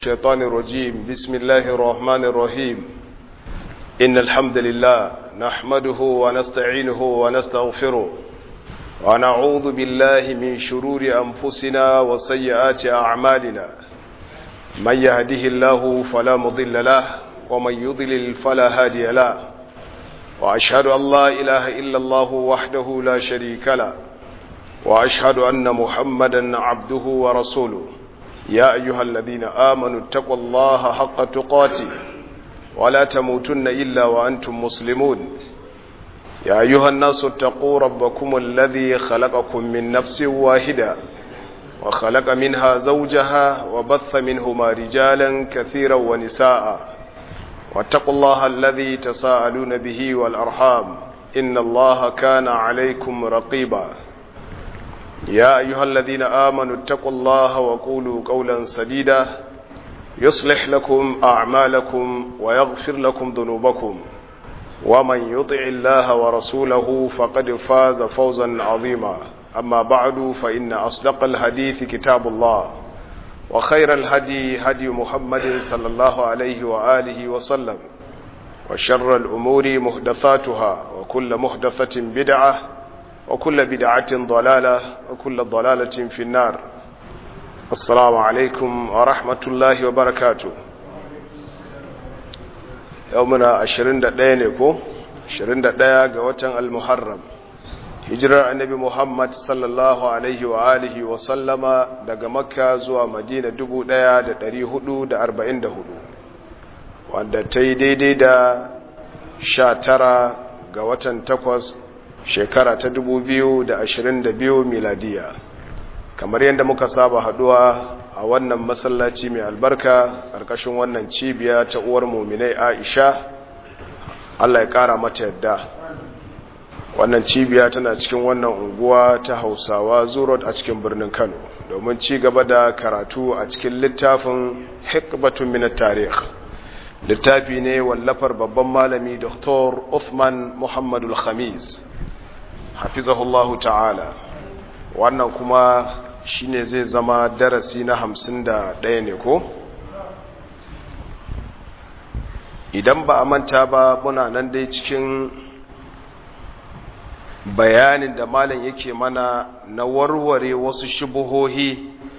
الشيطان الرجيم بسم الله الرحمن الرحيم إن الحمد لله نحمده ونستعينه ونستغفره ونعوذ بالله من شرور أنفسنا وسيئات أعمالنا من يهده الله فلا مضل له ومن يضلل فلا هادي له وأشهد أن لا إله إلا الله وحده لا شريك له وأشهد أن محمدا عبده ورسوله يا أيها الذين آمنوا اتقوا الله حق تقاته ولا تموتن إلا وأنتم مسلمون يا أيها الناس اتقوا ربكم الذي خلقكم من نفس واحدة وخلق منها زوجها وبث منهما رجالا كثيرا ونساء واتقوا الله الذي تساءلون به والأرحام إن الله كان عليكم رقيبا يا أيها الذين آمنوا اتقوا الله وقولوا قولا سديدا يصلح لكم أعمالكم ويغفر لكم ذنوبكم ومن يطع الله ورسوله فقد فاز فوزا عظيما أما بعد فإن أصدق الحديث كتاب الله وخير الهدي هدي محمد صلى الله عليه وآله وسلم وشر الأمور محدثاتها وكل محدثة بدعة وكل بدعة ضلالة وكل ضلالة في النار السلام عليكم ورحمة الله وبركاته يومنا عشرين دقيقة عشرين دقيقة قوة المحرم hijirar annabi Muhammad sallallahu alaihi wa alihi wa sallama daga makka zuwa madina 1444 wanda ta yi daidai da 19 ga watan takwas shekara ta da biyu miladiya kamar yadda muka saba haduwa a wannan masallaci mai albarka ƙarƙashin wannan cibiya ta uwar muminai aisha allah ya ƙara mata yadda wannan cibiya tana cikin wannan unguwa ta hausawa zurot a cikin birnin kano domin ci gaba da karatu a cikin littafin hikbatun minat tarih littafi ne wallafar babban malami dr uthman muhammadul khamis hafizahullahu ta'ala wannan kuma shine zai zama darasi na hamsin da ɗaya ne ko idan ba a manta ba muna nan dai cikin bayanin da malam yake mana na warware wasu shubuhohi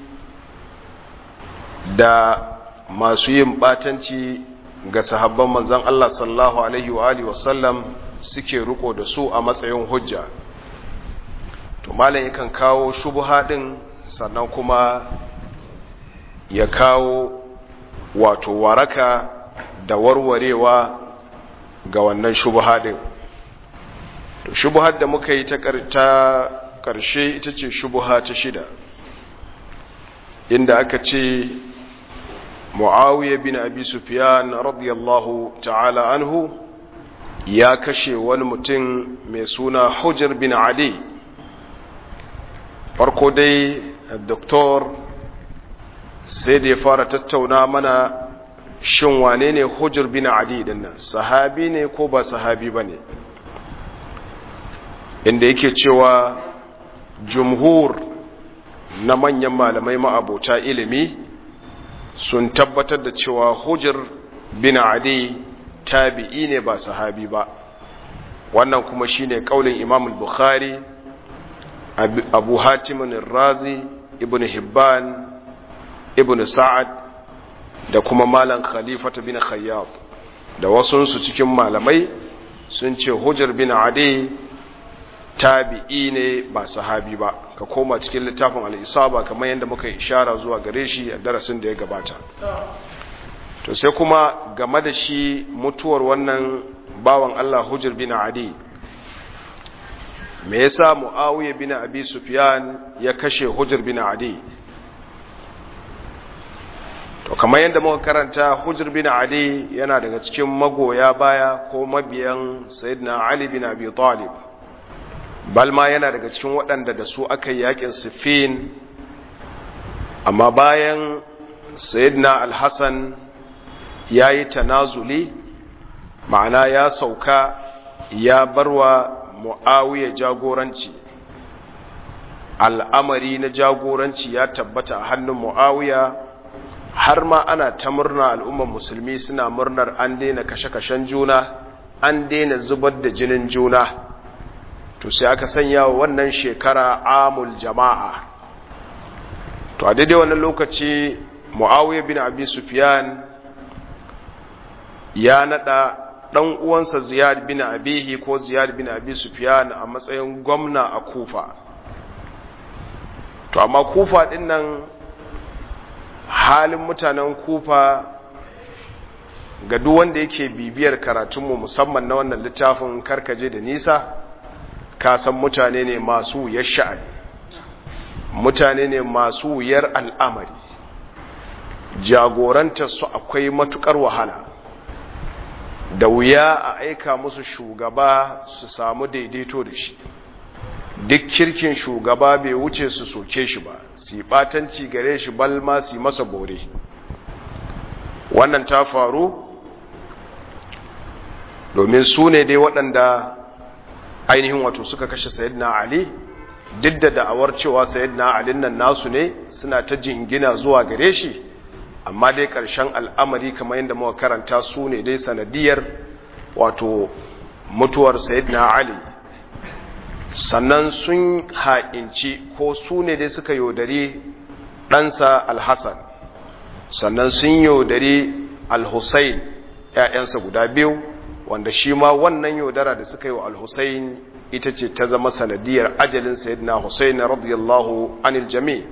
da masu yin batanci ga sahabban manzan Allah sallallahu alaihi wa alihi wasallam suke riko da su a matsayin hujja to malam yakan kawo shubha din sannan kuma ya kawo wato waraka da warwarewa ga wannan shubha din to shubhar da muka yi ta karshe ita ce shubha ta shida inda aka ce muawiya bin abi sufyan radiyallahu ta'ala anhu ya kashe wani mutum mai suna hujjar bin adi farko dai doktor sai da ya fara tattauna mana shin wane ne hujjar bin adi dinnan sahabi ne ko ba sahabi ba ne inda yake cewa jumhur na manyan malamai ma'abota ilimi sun tabbatar da cewa hujjar bin adi tabi'i ne ba sahabi ba wannan kuma shine kaulin imam bukhari abu hatimin razi ibn hibban ibn sa'ad da kuma malam khalifata bin khayyab da wasunsu cikin malamai sun ce hujjar bin adi tabi'i ne ba sahabi ba ka koma cikin littafin al'isaba kamar yadda muka ishara zuwa gare shi a darasin da ya gabata to sai kuma game da shi mutuwar wannan bawan Allah hujjar bin adi me yasa muawiya bin abi sufyan ya kashe hujjar bin adi to kamar yadda muka karanta hujjar bin adi yana daga cikin magoya baya ko mabiyan sayyidina ali bin abi talib balma yana daga cikin waɗanda da su aka yi yakin siffin amma bayan sayyidina al-hassan ya yi tanazuli ma'ana ya sauka ya barwa mu'awiya jagoranci al'amari na jagoranci ya tabbata a hannun mu'awiya har ma ana ta murna al'umman musulmi suna murnar an daina kashe-kashen juna an daina zubar da jinin juna to sai aka sanya wa wannan shekara amul jama'a to a daidai wannan lokaci mu'awiyar bin abi sufyan ya nada dan uwansa ziyad bin abihi ko ziyad bin abi sufyan a matsayin gwamna a kufa to amma kufa din nan halin mutanen kufa ga duk wanda yake bibiyar karatunmu musamman na wannan littafin karkaje da nisa ka san mutane ne masu wuyar sha'ani mutane ne masu wuyar al'amari jagorantar su akwai matukar wahala da wuya a aika musu shugaba su samu daidaito da shi duk kirkin shugaba bai wuce su soke shi ba su batanci gare shi balma su masa bore wannan ta faru domin su ne dai waɗanda ainihin wato suka kashe sayidina ali duk da da'awar cewa sayidina ali nan nasu ne suna ta jingina zuwa gare shi amma dai ƙarshen al'amari kamar yadda muka karanta su ne dai sanadiyar wato mutuwar sayidina ali sannan sun ha'inci ko su ne dai suka yaudari ɗansa alhassan sannan sun yaudari alhussein ‘ya'yansa guda biyu wanda shi ma wannan yaudara da suka yi wa alhussein ita ce ta zama sanadiyar ajalin sayyidina hussein radiyallahu anil jami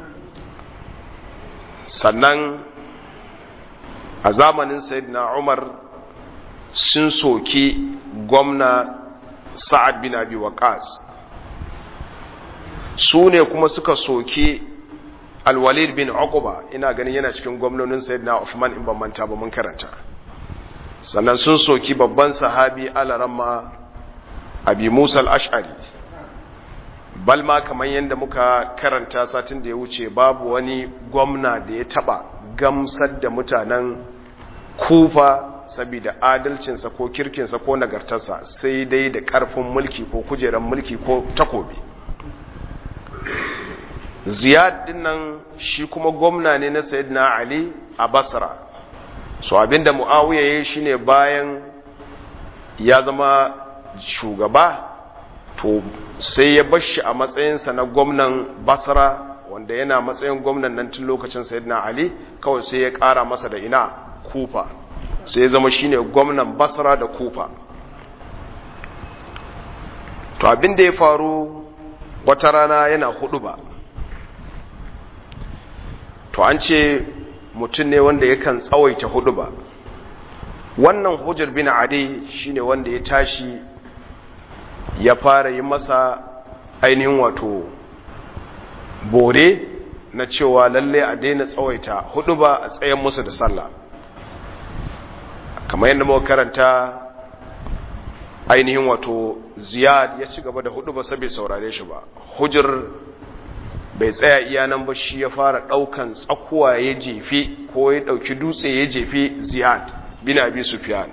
sannan a zamanin sayyidina umar sun soki gwamna sa'ad bin abi waqas su ne kuma suka soki alwalid bin uqba ina ganin yana cikin gwamnonin sayyidina Uthman in ban manta ba mun karanta sannan sun soki babban sahabi alaramma abi Musa al-Ash'ari bal ma kamar yadda muka karanta satin da ya wuce babu wani gwamna da ya taba gamsar da mutanen kufa saboda adalcinsa ko kirkinsa ko nagartarsa sai dai da ƙarfin mulki ko kujerar mulki ko takobi ziyad dinnan shi kuma gwamna ne na sayyidina ali a basra so abinda muawiya yayi shine bayan ya zama shugaba to sai ya bar shi a matsayinsa na gwamnan basra wanda yana matsayin gwamnan nan tun lokacin sayyidina ali kawai sai ya ƙara masa da ina kufa sai ya zama shine gwamnan basra da kufa to abin da ya faru wata rana yana hudu ba to an ce mutum ne wanda yakan tsawaita hudu ba wannan hujjar bin adi shine wanda ya tashi ya fara yi masa ainihin wato bore na cewa lalle a daina tsawaita hudu ba a tsayen musu da sallah kamar yadda muka karanta ainihin wato ziyad ya ci gaba da hudu ba sabai saurare shi ba hujjar bai tsaya iya nan ba shi ya fara daukan tsakuwa ya jefe ko ya dauki dutse ya jefe ziyad bin abi sufyan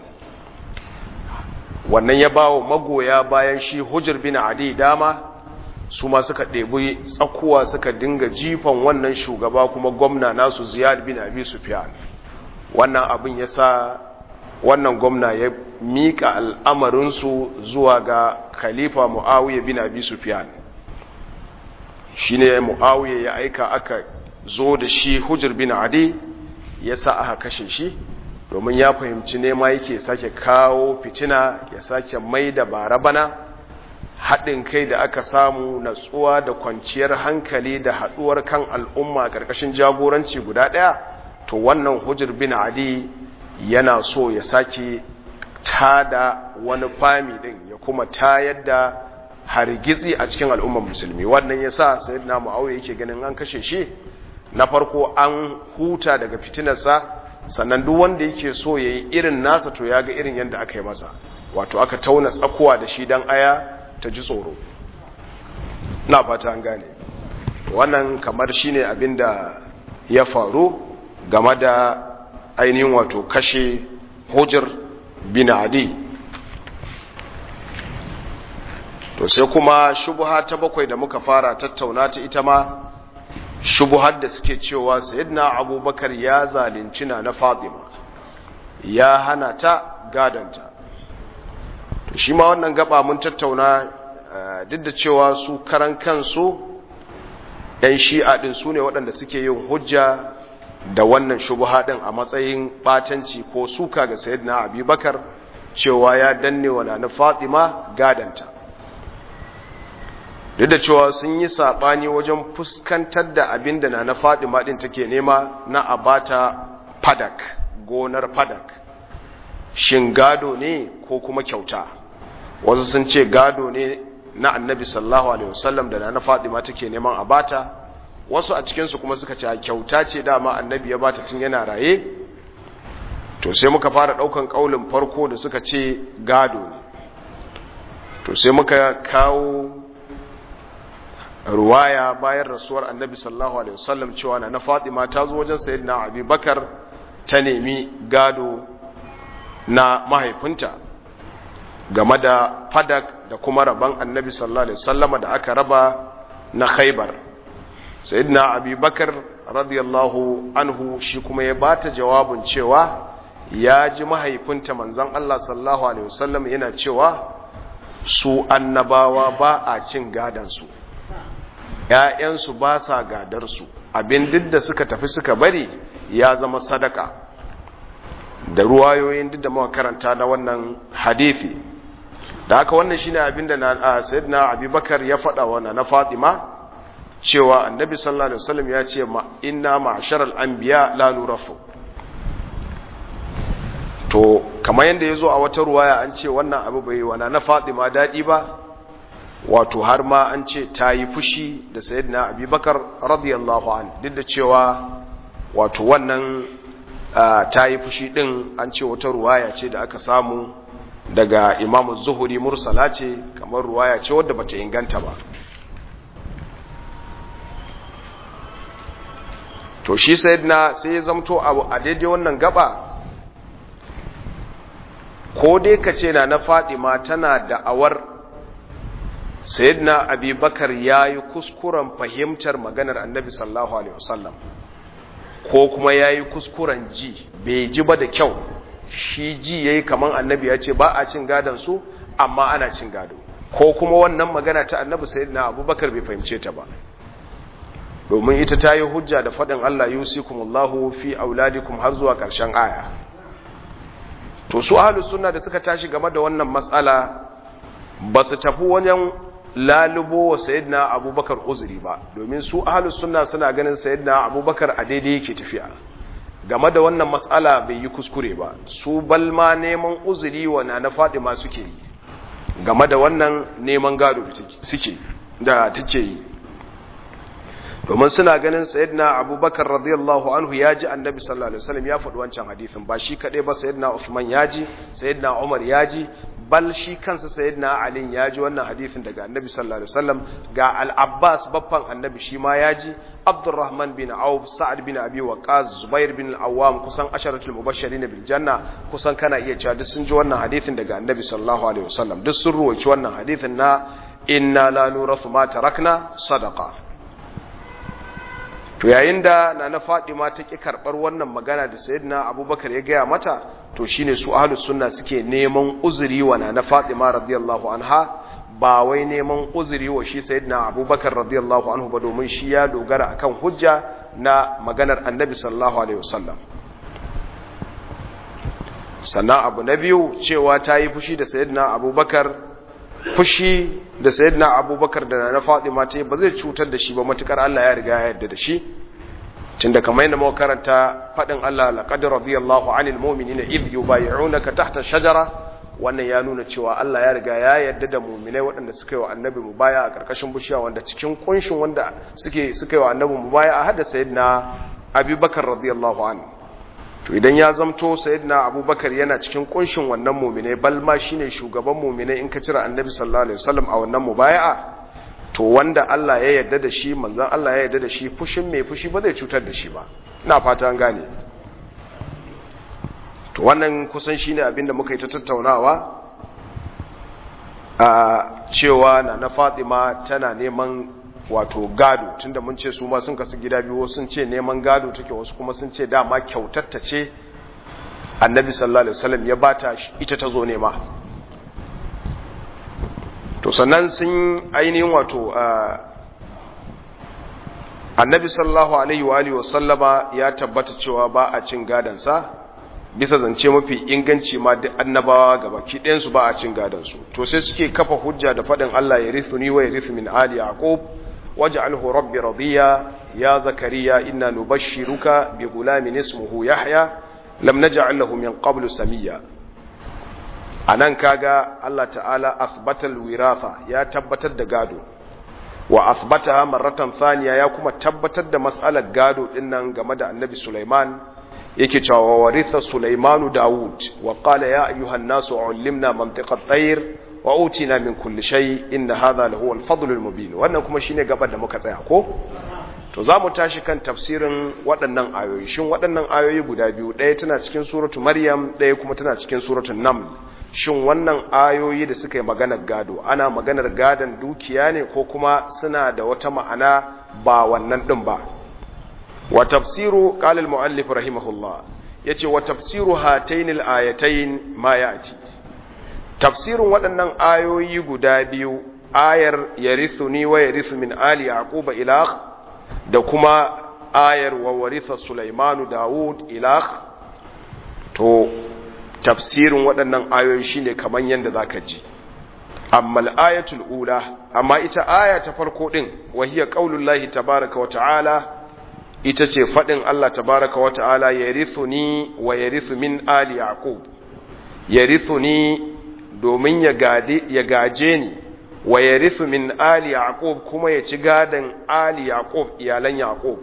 wannan ya bawo magoya bayan shi hujjar bin adi dama su ma suka ɗebi tsakuwa suka dinga jifan wannan shugaba kuma gwamna nasu ziyad bin abi sufyan wannan abin ya sa wannan gwamna ya miƙa al'amarinsu zuwa ga khalifa mu'awiyya bin abi sufyan shi ne mu'awiyya ya aika aka zo da shi hujjar bin adi ya sa aka kashe shi domin ya fahimci nema yake sake kawo fitina ya sake mai da barabana haɗin kai da aka samu natsuwa da kwanciyar hankali da haɗuwar kan al'umma ƙarƙashin jagoranci guda ɗaya to wannan hujjar bin adi yana so ya sake tada wani fami ɗin ya kuma tayar da hargitsi a cikin al'ummar musulmi wannan ya sa sayyidina mu'awiyya yake ganin an kashe shi na farko an huta daga fitinarsa sannan duk wanda yake so ya yi irin nasa to ya ga irin yadda aka yi masa wato aka tauna tsakuwa da shi don aya ta ji tsoro na fata an gane wannan kamar shi ne abin da ya faru game da ainihin wato kashe hujjar bin adi to sai kuma shubha ta bakwai da muka fara tattauna ta ita ma shubuhar da suke cewa sayyidina abubakar ya zalunci na na fatima ya hana ta gadanta to shi ma wannan gaba mun tattauna duk da cewa su karan kansu yan shi'a din su ne waɗanda suke yin hujja da wannan shubuha din a matsayin batanci ko suka ga sayyidina abubakar cewa ya danne wa na fatima gadanta duk da cewa sun yi saɓani wajen fuskantar da abin da na na fatima ɗin take nema na abata fadak gonar fadak shin gado ne ko kuma kyauta wasu sun ce gado ne na annabi sallahu alaihi wasallam da na fatima take neman abata wasu a cikinsu kuma suka ce kyauta ce dama annabi ya bata tun yana raye to sai muka fara ɗaukan ƙaulin farko da suka ce gado ne to sai muka kawo ruwaya bayan rasuwar annabi sallallahu alaihi wasallam cewa na Fatima ta zo wajen sayyidina Abi Bakar ta nemi gado na mahaifinta game da fadak da kuma rabon annabi sallallahu alaihi wasallama da aka raba na Khaibar sayyidina Abi Bakar radiyallahu anhu shi kuma ya bata jawabin cewa ya ji mahaifinta manzon Allah sallallahu alaihi wasallam yana cewa su annabawa ba a cin gadansu ‘ya'yansu ba sa gadarsu abin duk da suka tafi suka bari ya zama sadaka da ruwayoyin duk da muka karanta na wannan hadithi da haka wannan shine abin da na sayyidina abubakar ya faɗa wa na fatima cewa annabi sallallahu alaihi wasallam ya ce ma inna ma'sharal anbiya la nurafu to kamar yadda ya zo a wata ruwaya an ce wannan abu bai wana na fatima daɗi ba wato har ma an ce ta yi fushi da sayyidina abubakar radiyallahu an duk da cewa wato wannan ta yi fushi ɗin an ce wata ruwaya ce da aka samu daga imamu zuhuri mursala ce kamar ruwaya ce wadda bata inganta ba to shi sayyidina sai ya zamto a daidai wannan gaba ko dai ka ce na na fadima tana da'awar sayyidina abubakar ya yi kuskuren fahimtar maganar annabi sallallahu alaihi wasallam ko kuma ya yi kuskuren ji bai ji ba da kyau shi ji ya yi kamar annabi ya ce ba a cin gadon su amma ana cin gado ko kuma wannan magana ta annabi sayyidina abubakar bai fahimce ta ba domin ita ta yi hujja da faɗin allah yusikumullahu fi auladikum har zuwa ƙarshen aya to su ahlus sunna da suka tashi game da wannan matsala ba su tafi wajen lalubo wa sayyidina abubakar uzuri ba domin su ahlus sunna suna ganin sayyidina abubakar a daidai yake tafiya game da wannan matsala bai yi kuskure ba su balma neman uzuri wa na fadima suke yi game da wannan neman gado suke da take yi domin suna ganin sayyidina abubakar radiyallahu anhu ya ji annabi sallallahu alaihi wasallam ya faɗi wancan hadisin ba shi kaɗai ba sayyidina usman ya ji sayyidina umar ya ji bal shi kansa sayyidina ali ya ji wannan hadisin daga annabi sallallahu alaihi wasallam ga al-abbas baffan annabi shi ma ya ji abdurrahman bin auf sa'ad bin abi waqas zubair bin al-awwam kusan asharatul mubashirin bil janna kusan kana iya cewa duk sun ji wannan hadisin daga annabi sallallahu alaihi wasallam duk sun ruwaci wannan hadisin na inna la nurathu ma tarakna sadaqa to yayin da na na Fadima ta ki karbar wannan magana da sayyidina Abubakar ya gaya mata to shine su ahlus sunna suke neman uzuri wa na na Fadima radiyallahu anha ba wai neman uzuri wa shi sayyidina Abubakar radiyallahu anhu ba domin shi ya dogara akan hujja na maganar Annabi sallallahu alaihi wasallam sannan abu na biyu cewa ta yi fushi da sayyidina Abubakar fushi da sayyidina abubakar da na fatima ta ba zai cutar da shi ba matukar Allah ya riga ya yarda da shi tunda kamar yadda muka karanta fadin Allah laqad radiyallahu 'anil mu'minina idh yubay'unaka tahta shajara wannan ya nuna cewa Allah ya riga ya yarda da mu'minai waɗanda suka yi wa annabi mubaya a karkashin bishiya wanda cikin kunshin wanda suke suka yi wa annabi mubaya a hada sayyidina abubakar radiyallahu anhu to idan ya zamto sayyidina abubakar yana cikin kunshin wannan mu'minai bal ma shine shugaban mu'minai in ka cira annabi sallallahu alaihi wasallam a wannan mubaya'a to wanda Allah ya yarda da shi manzon Allah ya yarda da shi fushin mai fushi ba zai cutar da shi ba ina fata an gane to wannan kusan shine abinda muka yi ta tattaunawa a cewa na na Fatima tana neman wato gado tunda mun ce su ma sun kasu gida biyu sun ce neman gado take wasu kuma sun ce dama kyautatta ce annabi sallallahu alaihi wasallam ya bata ita ta zo nema to sannan sun ainihin wato annabi sallallahu alaihi wa alihi wasallama ya tabbata cewa ba a cin gadansa bisa zance mafi inganci ma duk annabawa gaba ki ɗayan su ba a cin gadansu to sai suke kafa hujja da faɗin Allah ya rithu ni wa ya rithu min ali yaqub waj'alhu rabbi radiya ya zakariya inna nubashshiruka bi gulamin ismuhu yahya lam naj'al lahu min qablu samiyya anan kaga Allah ta'ala athbata alwiratha ya tabbatar da gado wa athbataha marratan thaniya ya kuma tabbatar da mas'alar gado dinnan game da annabi Sulaiman yake cewa waritha Sulaimanu Dawud wa qala ya ayyuhan nasu ullimna mantiqa at-tayr wa utina min kulli shay inna hadha lahu al-fadl al-mubin wannan kuma shine gabar da muka tsaya ko to zamu tashi kan tafsirin waɗannan ayoyi shin waɗannan ayoyi guda biyu ɗaya tana cikin suratu Maryam ɗaya kuma tana cikin suratul Naml shin wannan ayoyi da suka yi maganar gado ana maganar gadon dukiya ne ko kuma suna da wata ma'ana ba wannan ɗin ba wa tafsiru qala al-muallif rahimahullah yace wa tafsiru hatayn al-ayatayn ma ya'ti tafsirun waɗannan ayoyi guda biyu ayar yarithuni wa yarithu min ali yaquba ilah da kuma ayar wa waritha sulaimanu daud ilah to tafsirin waɗannan ayoyi shine kaman yanda zaka ji amma al-ayatul ula amma ita aya ta farko din wa hiya qaulullahi tabaaraka wa ta'ala ita ce fadin Allah tabaaraka wa ta'ala yarithuni wa yarithu min ali yaqub yarithuni domin ya gade ya gaje ni wa yarithu min ali yaqub kuma ya ci gadan ali yaqub iyalan yaqub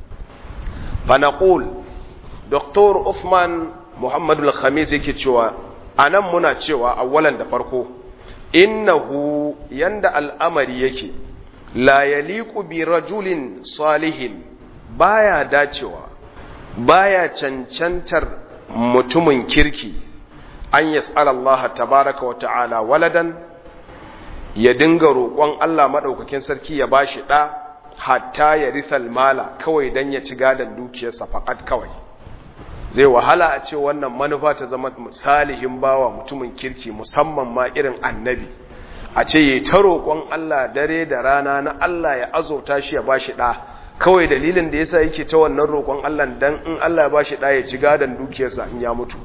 fa naqul Dr. Uthman Muhammadu al-Khamis yake cewa anan muna cewa awwalan da farko innahu yanda al'amari yake la yaliqu bi rajulin salihin baya dacewa baya cancantar mutumin kirki an yas'ala Allah tabaraka wa ta'ala waladan ya dinga roƙon Allah madaukakin sarki ya bashi da hatta ya rithal mala kawai dan ya ci gadan dukiyarsa fakat kawai zai wahala a ce wannan manufa ta zama salihin bawa mutumin kirki musamman ma irin annabi a ce yi ta roƙon Allah dare da rana na Allah ya azauta shi ya bashi ɗa kawai dalilin da yasa yake ta wannan roƙon Allah dan in Allah ya bashi ɗa ya ci gadon dukiyarsa in ya mutu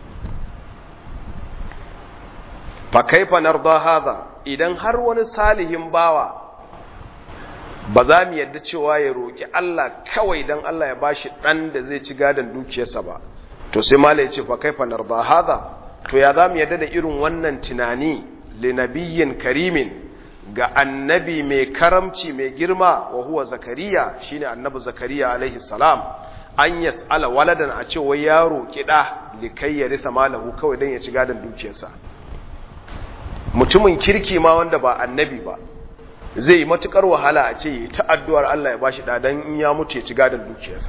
fa kaifa narda hadha idan har wani salihin bawa ba za mu yadda cewa ya roƙi Allah kawai don Allah ya bashi ɗan da zai ci gadon dukiyarsa ba to sai mala ya ce fa kaifa narda hadha to ya za mu yadda da irin wannan tunani li nabiyyin karimin ga annabi mai karamci mai girma wa huwa zakariya shine annabi zakariya alaihi salam an yas'ala waladan a ce wai ya roƙi ɗa likai ya risa malahu kawai don ya ci gadon dukiyarsa mutumin kirki ma wanda ba annabi ba zai yi matukar wahala a ce yi ta addu'ar Allah ya bashi ɗadan in ya mutu ya ci gadon dukiyarsa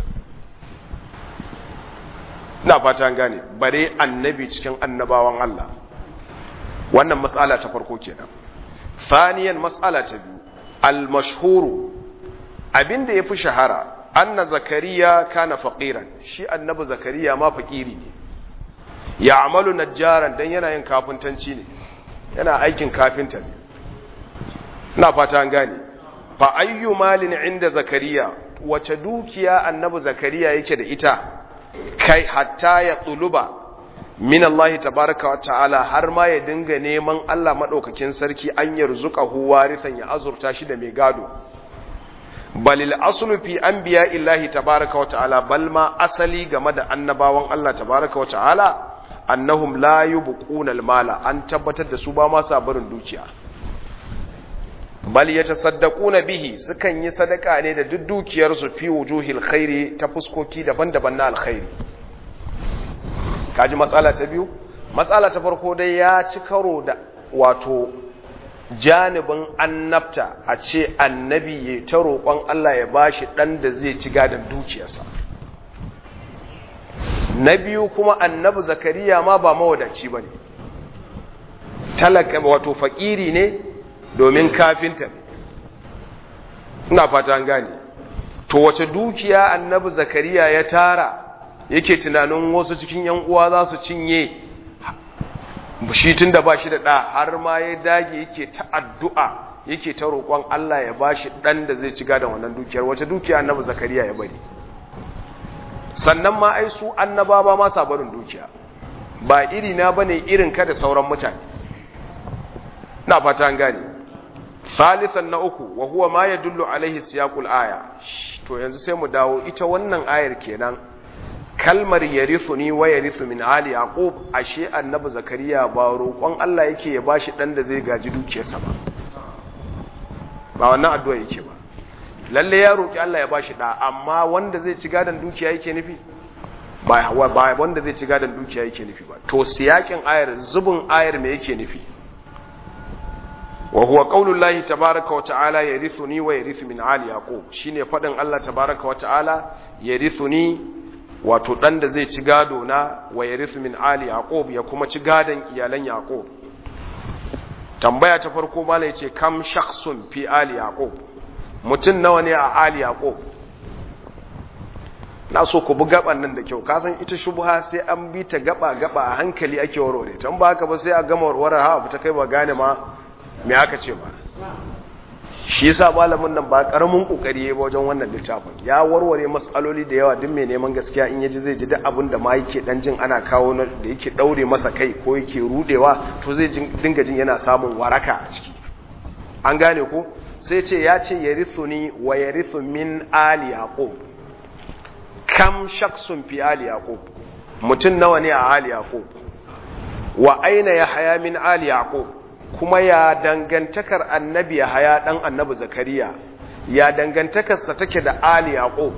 na fata gane bare annabi cikin annabawan Allah wannan matsala ta farko kenan faniyan matsala ta biyu al-mashhuru abinda ya fi shahara anna zakariya kana faqiran shi annabi zakariya ma fakiri ne ya amalu najjaran dan yana yin kafintanci ne yana aikin kafinta ne na fata an gane fa ayyu malin inda zakariya wace dukiya annabi zakariya yake da ita kai hatta ya tsuluba min Allah tabaraka wa ta'ala har ma ya dinga neman Allah madaukakin sarki an yarzuqahu warisan ya azurta shi da mai gado balil aslu fi anbiya illahi tabaraka wa ta'ala bal ma asali game da annabawan Allah tabaraka wa ta'ala annahum la yubquna al-mala an tabbatar da su ba ma sa barin dukiya bal yatasaddaquna bihi sukan yi sadaka ne da duk dukiyarsu fi wujuhil khairi ta fuskoki daban-daban na alkhairi kaji matsala ta biyu matsala ta farko dai ya ci karo da wato janibin annabta a ce annabi ya ta roƙon Allah ya bashi ɗan da zai ci gadon dukiyarsa na biyu kuma annabi zakariya ma ba mawadaci ba ne talaka wato fakiri ne domin kafinta ne ina fata an gane to wace dukiya annabi zakariya ya tara yake tunanin wasu cikin yan uwa za su cinye shi tun da ba shi da ɗa har ma ya dage yake ta addu'a yake ta roƙon Allah ya ba shi ɗan da zai ci gadon wannan dukiyar wace dukiya annabi zakariya ya bari sannan ma ai su annaba ba ma barin dukiya ba iri na bane irin ka da sauran mutane na fata an gane salisan na uku wa huwa ma yadullu alaihi siyaqul aya to yanzu sai mu dawo ita wannan ayar kenan kalmar yarithuni wa yarithu min ali yaqub ashe annabi zakariya ba roƙon Allah yake ya bashi dan da zai gaji dukiyarsa ba ba wannan addu'a yake ba lalle ya roƙi Allah ya bashi da amma wanda zai ci gadan dukiya yake nufi ba ba wanda zai ci gadan dukiya yake nufi ba to siyakin ayar zubin ayar me yake nufi wa huwa qaulullahi tabaaraka wa ta'ala yarithuni wa yarithu min ali yaqub shine fadin Allah tabaaraka wa ta'ala yarithuni wato dan da zai ci gado na wa yarithu min ali yaqub ya kuma ci gadon iyalan yaqub tambaya ta farko malai ce kam shakhsun fi ali yaqub mutun nawa ne a ali yaqub na so ku bi gaban nan da kyau kasan ita shubha sai an bi ta gaba gaba a hankali ake warware tan ba haka ba sai a gama warware ha fita kai ba gane ma me aka ce ba shi yasa malamin nan ba karamin kokari yayi wajen wannan littafin ya warware masaloli da yawa duk mai neman gaskiya in yaji zai ji duk abin da ma yake dan jin ana kawo da yake daure masa kai ko yake rudewa to zai dinga jin yana samun waraka a ciki an gane ko sai ce ya ce yarithuni wa yarithu min ali yaqub kam shaksun fi ali yaqub mutun nawa ne a ali yaqub wa aina yahya min ali yaqub kuma ya dangantakar annabi haya dan annabi zakariya ya dangantakarsa take da ali yaqub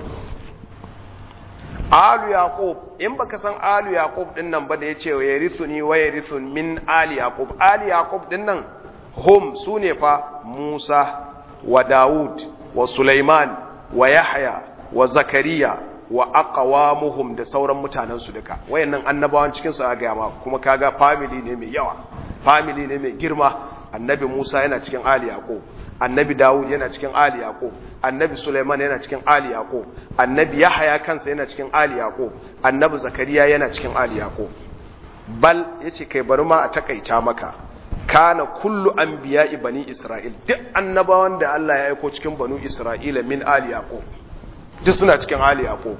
alu yaqub in baka san alu yaqub din nan ba da yace wa yarithuni wa yarithun min ali yaqub ali yaqub din nan hum sune fa musa wa daud wa sulaiman wa yahya wa zakariya wa aqwamuhum da sauran mutanen su duka wayannan annabawan cikin su aga ma kuma kaga family ne mai yawa family ne mai girma annabi Musa yana cikin Ali Yaqub annabi Dawud yana cikin Ali Yaqub annabi Sulaiman yana cikin Ali Yaqub annabi Yahya kansa yana cikin Ali Yaqub annabi Zakariya yana cikin Ali Yaqub bal yace kai bari ma a takaita maka kana kullu anbiya'i bani Isra'il duk annabawan da Allah ya aika cikin banu Isra'ila min Ali Yaqub duk suna cikin Ali Yaqub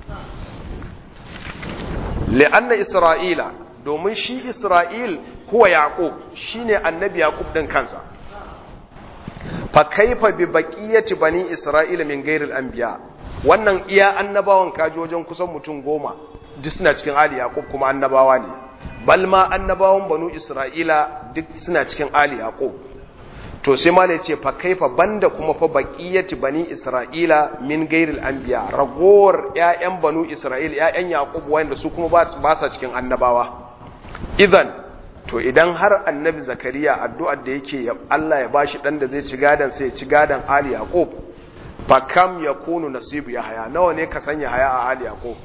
li'anna Isra'ila domin shi Isra'il huwa Yaqub shine annabi Yaqub din kansa fa kaifa bi baqiyati bani Isra'ila min ghairil anbiya wannan iya annabawan kaji wajen kusan mutum goma duk suna cikin Ali Yaqub kuma annabawa ne bal ma annabawan banu Isra'ila duk suna cikin Ali Yaqub to sai ma ne ce fa kaifa banda kuma fa baqiyati bani Isra'ila min ghairil anbiya ragowar ƴaƴan banu Isra'ila ƴaƴan Yaqub wanda su kuma ba sa cikin annabawa idan to idan har annabi zakariya addu'ar da yake Allah ya bashi dan da zai ci gadan sai ya ci gadan ali yaqub fa kam yakunu nasibu ya haya nawa ne ka sanya haya a ali yaqub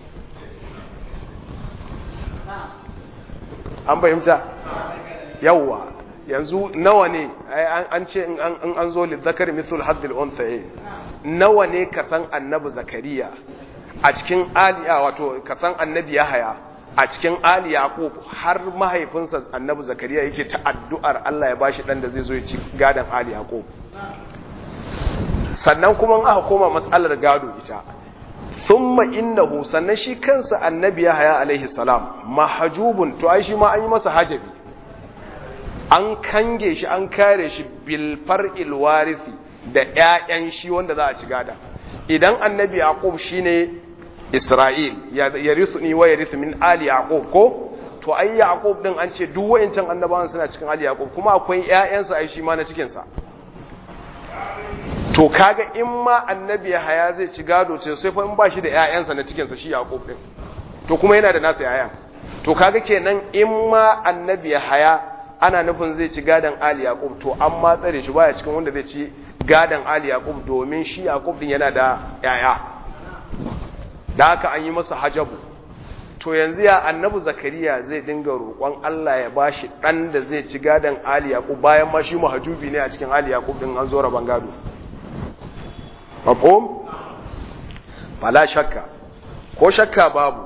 an fahimta yawa yanzu nawa ne an ce in an zo lizzakar mithul haddil unthaye nawa ne ka san annabi zakariya a cikin ali wato ka san annabi ya haya a cikin Ali Yaqub har mahaifinsa Annabi Zakariya yake ta addu'ar Allah ya bashi dan da zai zo ya ci gadan Ali Yaqub sannan kuma in aka koma matsalar gado ita thumma innahu sannan shi kansa Annabi Yahya alaihi salam mahjubun to ai shi ma an yi masa hajabi an kange shi an kare shi bil far'il warisi da ƴaƴan shi wanda za a ci gada idan Annabi Yaqub shine Isra'il ya risu ni wa ya risu min Ali Yaqub ko to ai Yaqub din an ce duk wayancan annabawan suna cikin Ali Yaqub kuma akwai ƴaƴansa ai shi ma na cikin sa to kaga in ma annabi Haya zai ci gado ce sai fa in ba shi da ƴaƴansa na cikin sa shi Yaqub din to kuma yana da nasa ƴaƴan to kaga kenan in ma annabi Haya ana nufin zai ci gadan Ali Yaqub to an ma tsare shi baya cikin wanda zai ci gadan Ali Yaqub domin shi Yaqub din yana da ƴaƴa da haka an yi masa hajabu to yanzu ya annabi zakariya zai dinga roƙon Allah ya bashi ɗan da zai ci gadon Ali Yaqub bayan ma shi mahajubi ne a cikin Ali Yaqub din an zo raban gado mafhum fala shakka ko shakka babu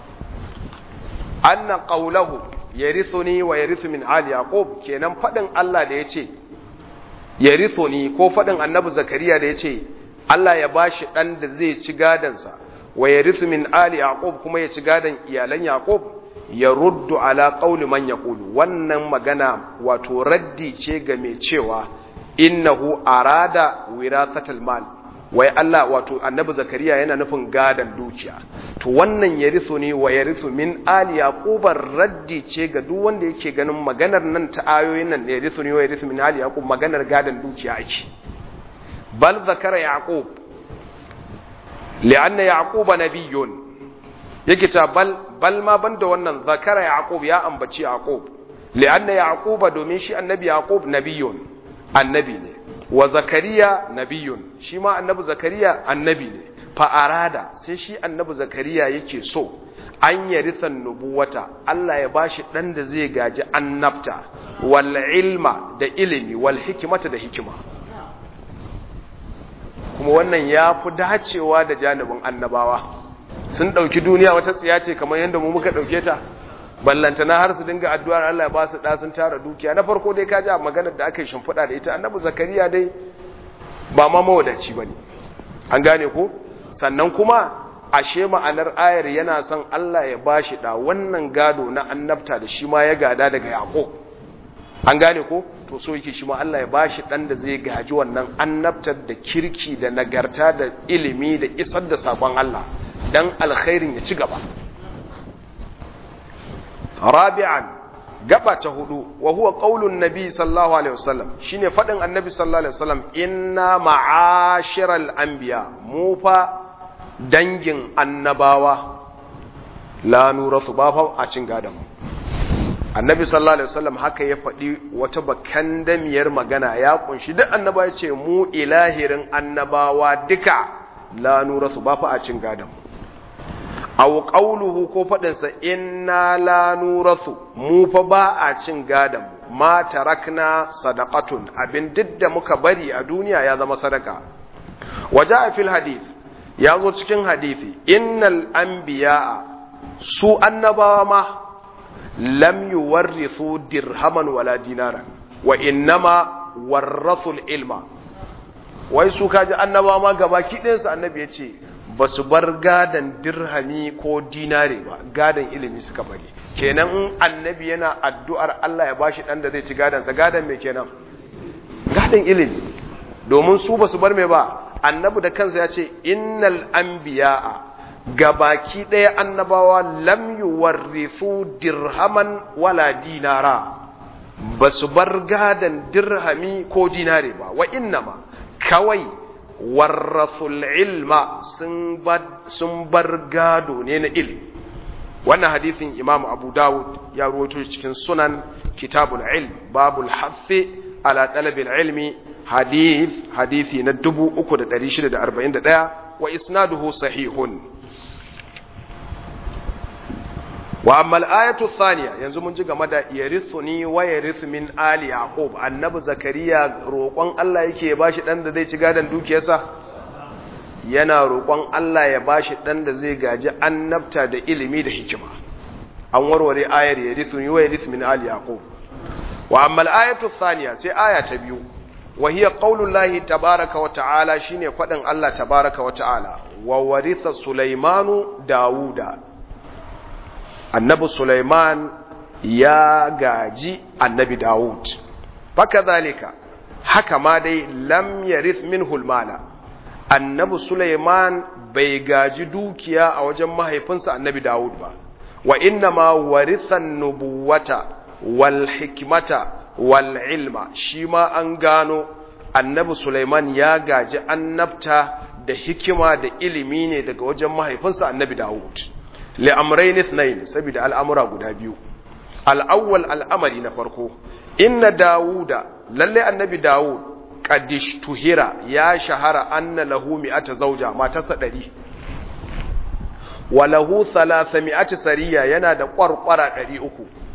anna qawluhu yarithuni wa yarithu min ali yaqub kenan fadin Allah da yace yarithuni ko fadin annabi zakariya da yace Allah ya bashi dan da zai ci gadansa wa yarithu min ali yaqub kuma ya ci gadan iyalan yaqub ya ruddu ala qawli man yaqulu wannan magana wato raddi ce ga mai cewa innahu arada wirasatal mal wai Allah wato annabi zakariya yana nufin gadan dukiya to wannan yarisu ne wa yarisu min ali yaqubar raddi ce ga duk wanda yake ganin maganar nan ta ayoyin nan yarisu ne wa yarisu min ali yaqub maganar gadan dukiya ake bal zakara yaqub li'anna yaquba nabiyyun yake ta bal bal ma banda wannan zakara yaqub ya ambaci yaqub li'anna yaquba domin shi annabi yaqub nabiyyun annabi ne wa zakariya nabiyun shi ma annabi zakariya annabi ne fa arada sai shi annabi zakariya yake so an yarithan nubuwata Allah ya bashi dan da zai gaji annabta wal ilma da ilimi wal hikmata da hikima kuma wannan ya fi dacewa da janibin annabawa sun ɗauki duniya wata tsiya ce kamar yadda mu muka ɗauke ta ballantana har su dinga addu'ar Allah ya ba su da sun tara dukiya na farko dai kaji a maganar da aka yi shimfiɗa da ita annabi zakariya dai ba ma mawadaci bane an gane ko sannan kuma ashe ma'anar ayar yana son Allah ya bashi da wannan gado na annabta da shi ma ya gada daga yaqo an gane ko to so yake shi ma Allah ya bashi dan da zai gaji wannan annabtar da kirki da nagarta da ilimi da isar da sakon Allah dan alkhairin ya ci gaba rabi'an gaba ta hudu wa huwa qaulun nabi sallallahu alaihi wasallam shine fadin annabi sallallahu alaihi wasallam inna ma'ashiral anbiya mu fa dangin annabawa la nurasu ba fa a cin gadan annabi sallallahu alaihi wasallam haka ya faɗi wata bakandamiyar magana ya kunshi duk annaba ya ce mu ilahirin annabawa duka la nurasu ba fa a cin gadan aw qawluhu ko fadin sa inna la nurasu mu fa ba a cin gadan ma tarakna sadaqatun abin didda muka bari a duniya ya zama sadaka waja fil hadith ya zo cikin hadisi innal anbiya'a su annabawa ma lam yuwarrithu dirhaman wala dinara wa innama warrathul ilma wai su kaji annabawa ma gabaki ɗayansu annabi ya ce ba su bar gadan dirhami ko dinare ba gadan ilimi suka bari kenan in annabi yana addu'ar Allah ya bashi dan da zai ci gadansa gadan mai kenan gadan ilimi domin su ba su bar mai ba annabi da kansa ya ce innal anbiya'a gabaki ɗaya annabawa lam yuwarrithu dirhaman wala dinara ba su bar gadan dirhami ko dinare ba wa innama kawai warrasul ilma sun bar gado ne na ilmi wannan hadisin imamu abu dawud ya ruwaito cikin sunan kitabul ilm babul haffi ala talabil ilmi hadith hadithi na 3641 wa isnaduhu sahihun wa amma al-ayatu thaniya yanzu mun ji game da yarithuni wa yarithu min ali yaqub annabi zakariya roƙon Allah yake ya bashi dan da zai ci gadan dukiyarsa yana roƙon Allah ya bashi dan da zai gaji annabta da ilimi da hikima an warware ayar yarithuni wa yarithu min ali yaqub wa amma al-ayatu thaniya sai aya ta biyu wa hiya qaulullahi tabaaraka wa ta'ala shine fadin Allah tabaaraka wa ta'ala wa waritha sulaimanu dauda annabi Sulaiman ya gaji annabi Dawud faka zalika haka ma dai lam yarith minhu almala annabi Sulaiman bai gaji dukiya a wajen mahaifinsa annabi Dawud ba wa inna ma waritha nubuwata wal hikmata wal ilma shi ma an gano annabi Sulaiman ya gaji annabta da hikima da ilimi ne daga wajen mahaifinsa annabi Dawud li'amrayn ithnayn saboda al'amura guda biyu al'awwal al'amari na farko inna dawuda lalle annabi dawud qadish tuhira ya shahara anna lahu mi'ata zawja matarsa 100 wa lahu 300 sariya yana da kwarkwara 300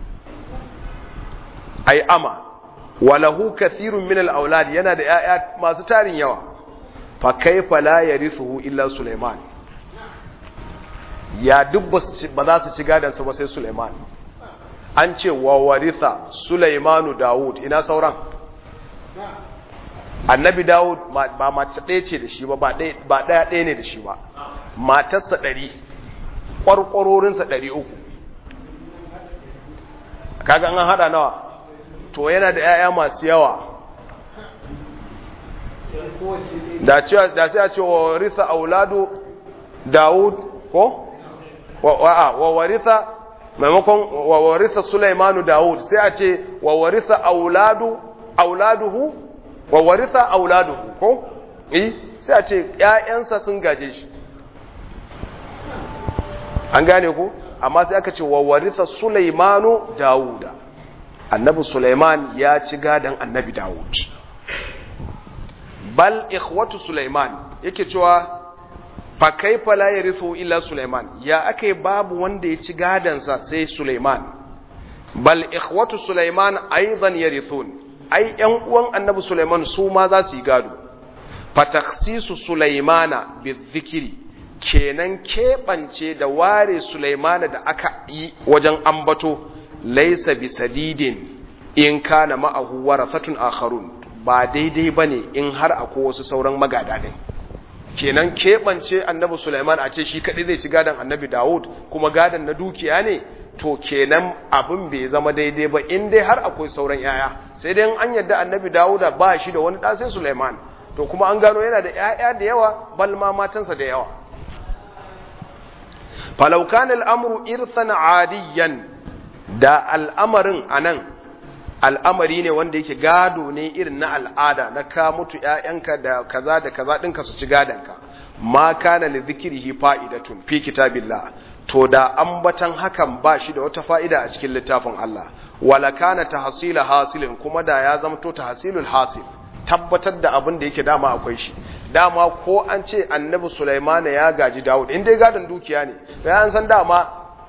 ai ama wa lahu kathirun min al-aulad yana da yaya masu tarin yawa fa kaifa la yarithuhu illa Sulaiman ya duk ba za su ci gadan su ba sai Sulaiman an ce wa waritha Sulaimanu Dawud ina sauran annabi Dawud ba mace ɗaya ce da shi ba ba ɗaya ɗaya ne da shi ba matarsa ɗari ƙwarƙwarorinsa ɗari uku kaga an haɗa nawa to yana da 'ya'ya masu yawa da sai a ce wa warisa auladu Dawud ko? wa warisa maimakon wa warisa Sulaimanu Dawud sai a ce wa warisa auladu auladuhu wa warisa auladuhu ko? eh sai a ce ƴaƴansa sun gaje shi an gane ku amma sai aka ce wa warisa Sulaimanu Dawuda annabi Sulaiman ya ci gadan annabi Dawud bal ikhwatu Sulaiman yake cewa fa kaifa la yarithu illa Sulaiman ya akai babu wanda ya ci gadansa sai Sulaiman bal ikhwatu Sulaiman aidan yarithun ai ƴan uwan annabi Sulaiman su ma za su yi gado fa takhsisu Sulaimana bizikri kenan keɓance da ware Sulaimana da aka yi wajen ambato laisa bisadidin in kana ma'ahu warathatun akharun ba daidai bane in har akwai wasu sauran magada din kenan keɓance annabi Sulaiman a ce shi kaɗai zai ci gadon annabi Dawud kuma gadon na dukiya ne to kenan abin bai zama daidai ba in dai har akwai sauran yaya sai dai an yadda annabi Dawuda ba shi da wani ɗa sai Sulaiman to kuma an gano yana da yaya da yawa bal ma matansa da yawa falau kana al'amru irsan adiyan da al'amarin anan al'amari ne wanda yake gado ne irin na al'ada na ka mutu ‘ya'yanka da kaza da kaza ɗinka su ci gadonka ma kana li zikirihi fa'idatun fi kitabillah to da ambatan hakan ba shi da wata fa'ida a cikin littafin Allah wala kana tahsila hasilin kuma da ya zamto tahsilul hasil tabbatar da abin da yake dama akwai shi dama ko an ce annabi Sulaiman ya gaji Dawud in dai gadon dukiya ne bayan san dama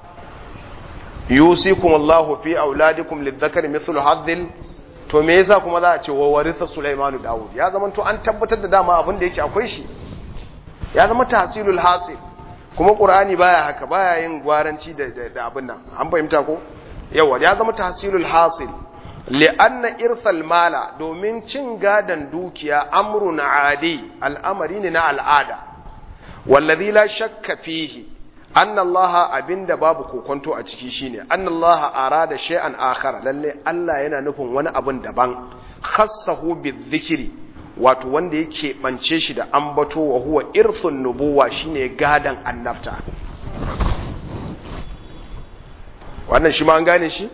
yusikum Allahu fi auladikum lidhakari mithlu hadhil to me yasa kuma za a ce wa waritha Sulaiman Dawud ya zama to an tabbatar da dama abin da yake akwai shi ya zama tahsilul hasil kuma Qur'ani baya haka baya yin gwaranci da da abin nan an fahimta ko yawa ya zama tahsilul hasil li'anna irsal mala domin cin gadan dukiya amrun adi al'amari ne na al'ada wallazi la shakka fihi anna allaha abinda babu kokonto a ciki shine anna allaha arada shay'an akhar lalle Allah yana nufin wani abun daban khassahu bizikri wato wanda yake bance shi da ambato wa huwa irthun nubuwa shine gadan annabta wannan shi ma an gane shi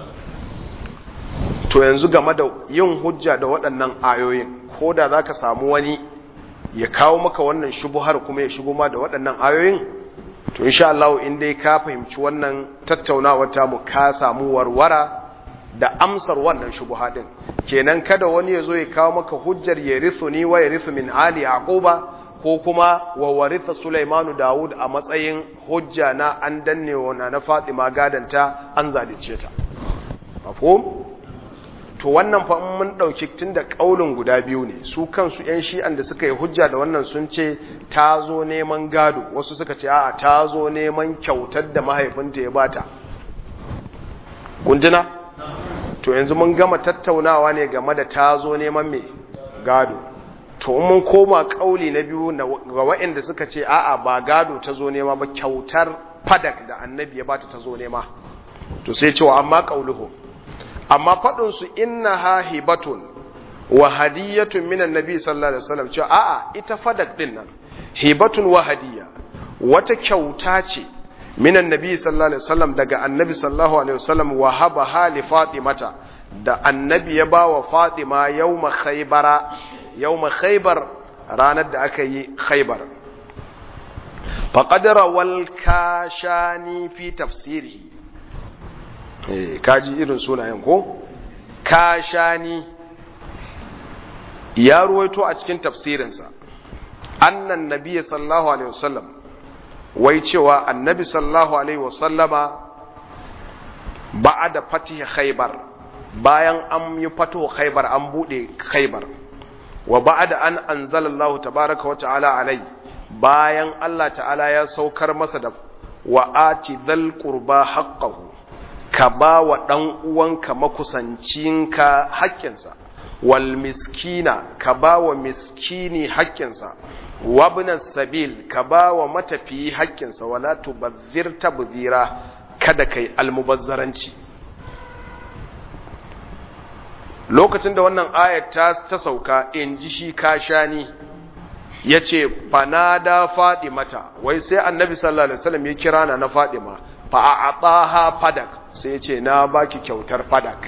to yanzu game da yin hujja da waɗannan ayoyin ko da za ka samu wani ya kawo maka wannan shubuhar kuma ya shigo ma da waɗannan ayoyin to insha Allah in dai ka fahimci wannan tattaunawar tamu ka samu warwara da amsar wannan shubuha din kenan kada wani ya zo ya kawo maka hujjar ya rithu ni wa ya rithu min ali yaquba ko kuma wa waritha sulaimanu dawud a matsayin hujja na an danne wa na fatima gadanta an zalice ta mafhum to wannan fa mun dauki tunda kaulin guda biyu ne su kansu yan shi'an da suka yi hujja da wannan sun ce ta zo neman gado wasu suka ce a'a ta zo neman kyautar da mahaifinta ya bata kunjina to yanzu mun gama tattaunawa ne game da ta zo neman me gado to mun koma kauli na biyu ga waɗanda suka ce a'a ba gado ta zo nema ba kyautar fadak da annabi ya bata ta zo nema to sai cewa amma kauluhu amma faɗinsu inna ha hibatun wa hadiyatun minan nabi sallallahu alaihi wasallam cewa a'a ita fadak din nan hibatun wa hadiya wata kyauta ce minan nabi sallallahu alaihi wasallam daga annabi sallallahu alaihi wasallam wa haba hali fatimata da annabi ya ba wa fatima yawma khaybara yawma khaybar ranar da aka yi khaybar faqad rawal kashani fi tafsirihi kaji irin sunayen ko kashani ya ruwaito a cikin tafsirinsa annan nabiya sallallahu alaihi wasallam wai cewa annabi sallallahu alaihi wasallama ba'ada fatih khaybar bayan an yi fatuhu khaybar an bude khaybar wa ba'da an anzalallahu tabaraka wa ta'ala alai bayan Allah ta'ala ya saukar masa da wa ati dhal qurba haqqahu ka ba wa dan uwanka makusancinka haƙƙinsa wal miskina ka ba wa miskini haƙƙinsa wabna sabil ka ba wa matafiyi haƙƙinsa wala tubazzir tabzira kada kai almubazzaranci lokacin da wannan ayat ta, ta sauka in ji shi kashani ya ce fanada mata wai sai annabi sallallahu alaihi wasallam ya kira na na fadima fa a ataha fadak sai ya ce na baki kyautar fadak